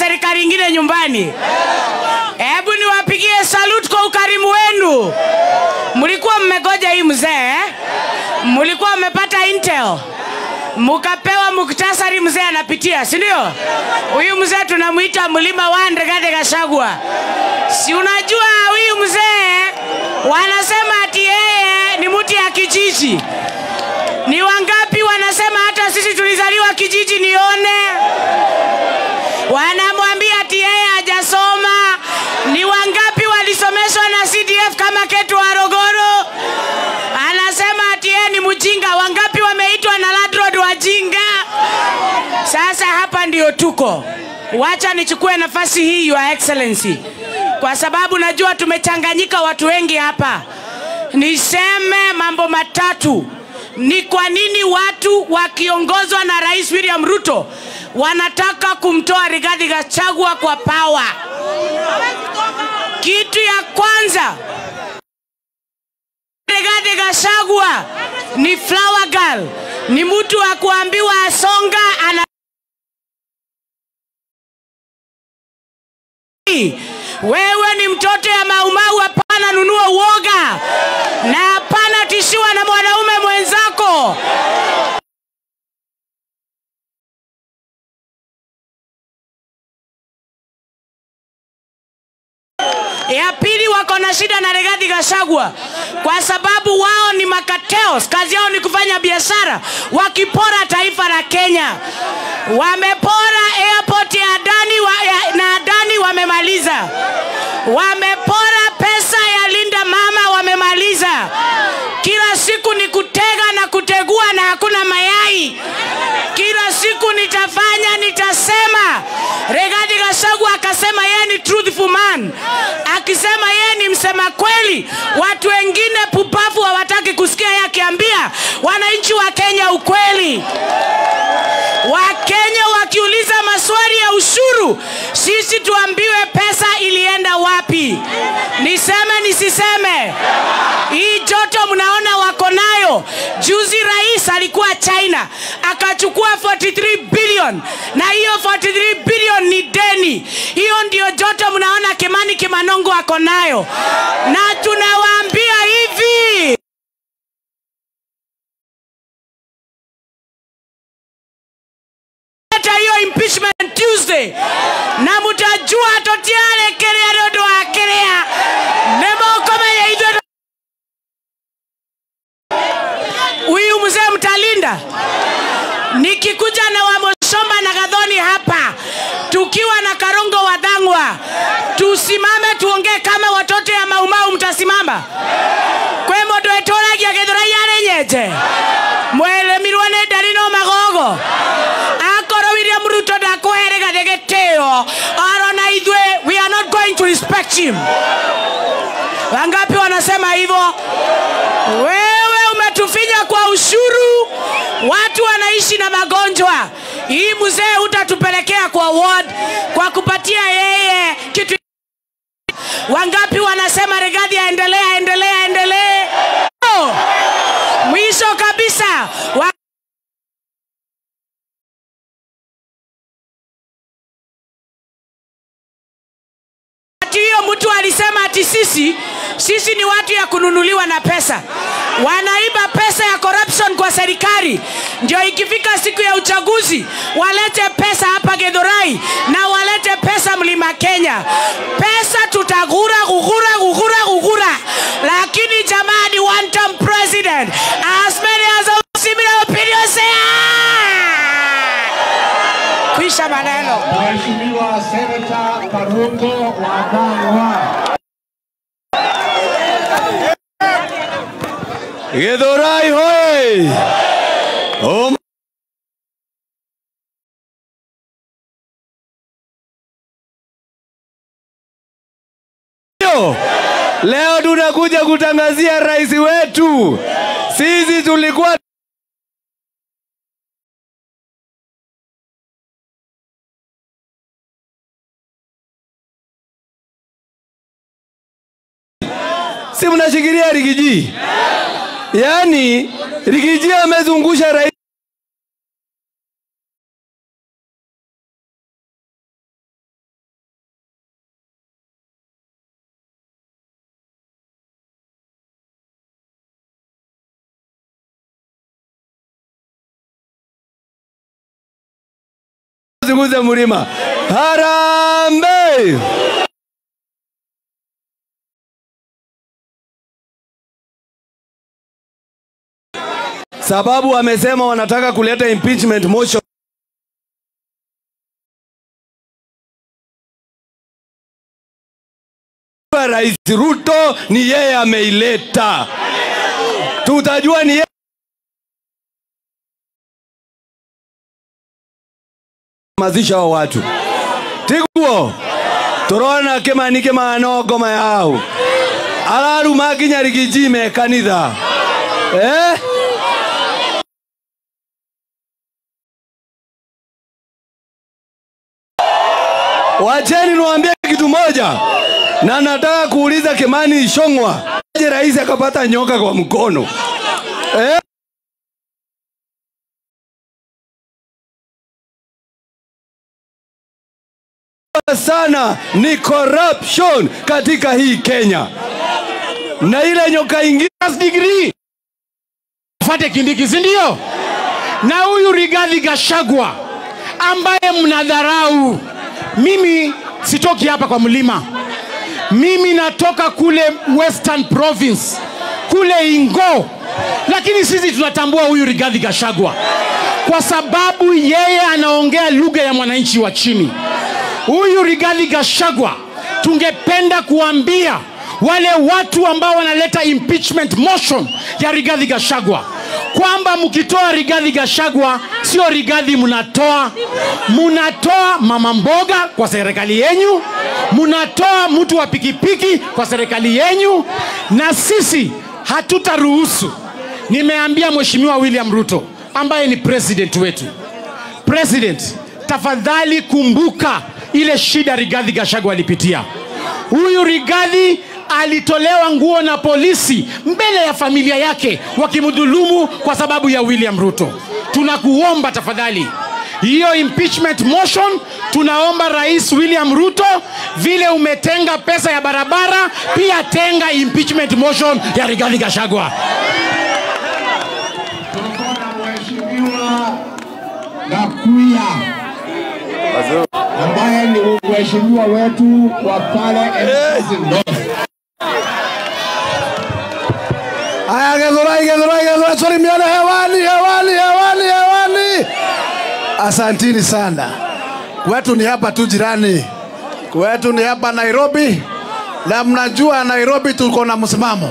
serikali ingine nyumbani? Hebu niwapigie salute kwa ukarimu wenu. Mlikuwa mmegoja hii mzee eh? Mlikuwa mmepata intel mukapewa muktasari, mzee anapitia, si ndio? Huyu mzee tunamwita mlima wa Rigathi Gachagua. Si unajua huyu mzee wanasema ati yeye ni mtu ya kijiji. Ni wangapi wanasema hata sisi tulizaliwa kijiji? Nione wanamwambia ati yeye hajasoma. Ni wangapi walisomeshwa na CDF kama Ketu Warogoro? Anasema ati yeye ni mjinga. Wangapi wameitwa na landlord wajinga? Sasa hapa ndio tuko. Wacha nichukue nafasi hii, Your Excellency, kwa sababu najua tumechanganyika watu wengi hapa, niseme mambo matatu. Ni kwa nini watu wakiongozwa na Rais William Ruto wanataka kumtoa Rigathi Gachagua kwa pawa? Kitu ya kwanza, Rigathi Gachagua ni flower girl, ni mtu wa kuambiwa asonga ana wewe ni mtoto ya maumau, hapana nunua uoga na hapana tishiwa na mwanaume mwenzako. Ya pili, wako na shida na Rigathi Gachagua kwa sababu wao ni makateos, kazi yao ni kufanya biashara, wakipora taifa la Kenya. Wamepora airport ya Adani wa, ya, na Adani wamemaliza, wamepora pesa ya Linda Mama wamemaliza. Kila siku ni kutega na kutegua na hakuna mayai. Kila siku nitafanya, nitasema. Rigathi Gachagua akasema yeye ni truthful man, akisema yeye ni msema kweli. Watu wengine pupavu hawataki kusikia yeye akiambia wananchi wa Kenya ukweli. Wakenya wakiuliza maswali ya ushuru, sisi tuambiwe pesa ilienda wapi. Niseme nisiseme? Hii joto mnaona wako nayo. Juzi rais alikuwa China akachukua 43 billion, na hiyo 43 billion ni deni. Hiyo ndio joto mnaona Kimani Kimanongo ako nayo, na tunawaambia hivi leta hiyo impeachment Tuesday na mutajua totiare kerea nondu wa kerea nimukomenya ithuĩ huyu mzee mtalinda nikikuja na wamoshomba na gadhoni hapa tukiwa na karongo wa dhangwa tusimame tuongee kama watoto ya maumau mtasimama kwe mũndũ etũragia gĩthũrai nyenje mweremirwo nĩ ndari no magogo akorwo William Ruto ndakũhere gathe gĩtĩo arona ithuĩ we are not going to respect him wangapi wanasema hivyo wewe umetufinya kwa ushuru watu wanaishi na magonjwa hii mzee utatupelekea kwa ward kwa kupatia yeye kitu wangapi wanasema Rigathi aendelee aendelee aendelee Oh! mwisho kabisa wa Ati hiyo mtu alisema ati sisi sisi ni watu ya kununuliwa na pesa, wanaiba pesa ya corruption kwa serikali, ndio ikifika siku ya uchaguzi walete pesa hapa Githurai na walete pesa Mlima Kenya. Pesa tutagura gugura gugura gugura, lakini jamani, one term president as many as a similar opinion say ah! Kwisha maneno. Mheshimiwa Senata Karungo wa Dhangwa. Githurai hoye! Um, Leo tunakuja kutangazia rais wetu. Sisi tulikuwa si mnashikilia Rigiji? Yaani Rigiji amezungusha rais asiguze mlima. Harambee! Sababu wamesema wanataka kuleta impeachment motion. Rais Ruto ni yeye ameileta, tutajua ni yeye mazisha wa watu tiguo turona kimanike manogoma yao araruma nginya rigiji me kanitha eh? Wacheni niwaambie kitu moja, na nataka kuuliza Kimani Ichung'wa, je, rais akapata nyoka kwa mkono eh? sana ni corruption katika hii Kenya, na ile nyoka ingine degree fate Kindiki, si ndio? Na huyu Rigathi Gachagua ambaye mnadharau. Mimi sitoki hapa kwa mlima, mimi natoka kule Western Province kule Ingo, lakini sisi tunatambua huyu Rigathi Gachagua kwa sababu yeye anaongea lugha ya mwananchi wa chini. Huyu Rigathi Gachagua tungependa kuambia wale watu ambao wanaleta impeachment motion ya Rigathi Gachagua kwamba mkitoa Rigathi Gachagua sio Rigathi mnatoa, mnatoa mama mboga kwa serikali yenyu, mnatoa mtu wa pikipiki kwa serikali yenyu, na sisi hatutaruhusu. Nimeambia Mheshimiwa William Ruto ambaye ni president wetu, president, tafadhali kumbuka ile shida Rigathi Gachagua alipitia. Huyu Rigathi alitolewa nguo na polisi mbele ya familia yake wakimdhulumu kwa sababu ya William Ruto. Tunakuomba tafadhali, hiyo impeachment motion, tunaomba Rais William Ruto, vile umetenga pesa ya barabara, pia tenga impeachment motion ya Rigathi Gachagua. Tuko na mheshimiwa Gakuya ambaye ni mheshimiwa wetu wa pale Embakasi North. Haya, Githurai, Githurai, Githurai, salimiana hewani, hewani, hewani, hewani. Asantini sana. Kwetu ni hapa tu jirani, kwetu ni hapa Nairobi, na mnajua Nairobi tuko na msimamo.